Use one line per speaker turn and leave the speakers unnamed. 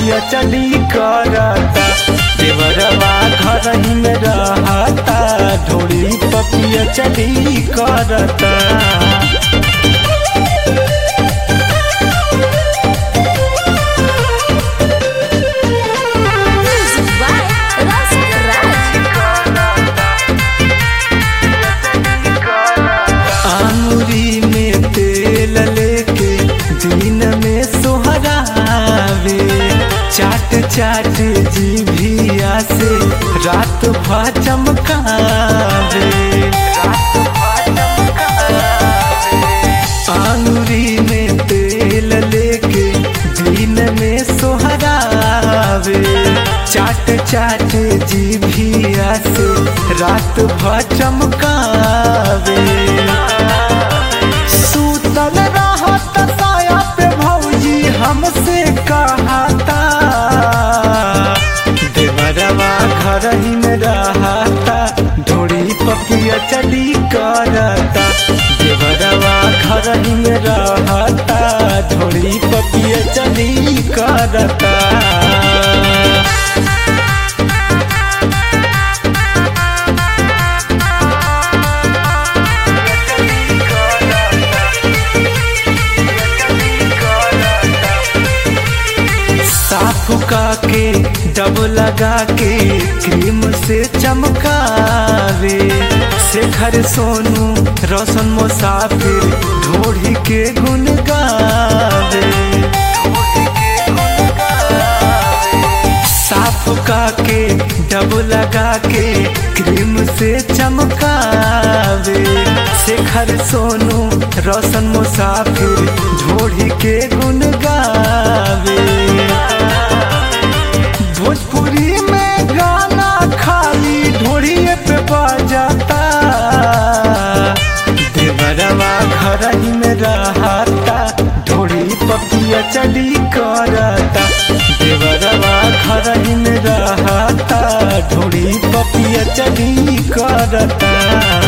पपिया चढ़ी करता देवरवा घर ही में रहता ढोली पपिया चढ़ी करता
Music by Rasan Raj.
आंगुरी में तेल लेके दिन में सोहरावे चाट चाट जीभिया से रात भर चमकावे आंगुरी में तेल लेके दिन में सोहरावे चाट चाट जीभिया से रात भर चमकावे सूतल रहत साया पे भौजी हमसे कहता देवरवा घर ही में रहता ढोड़ी पपिया चढ़ी करता देवरवा घर ही में रहता ढोड़ी पपिया चढ़ी करता साफ का के डब लगा के क्रीम से चमकावे शेखर सोनू रोशन मुसाफिर ढोढ़ी के गुन गावे साफ का के डब लगा के क्रीम से चमकावे शेखर सोनू रोशन मुसाफिर ढोढ़ी के गुन गावे भोजपुरी में गाना खाली ढोड़िए पे बजाता देवरवा घर ही में रहता ढोड़ी पपिया चढ़ी करता देवरवा घर ही में रहता ढोड़ी पपिया चढ़ी करता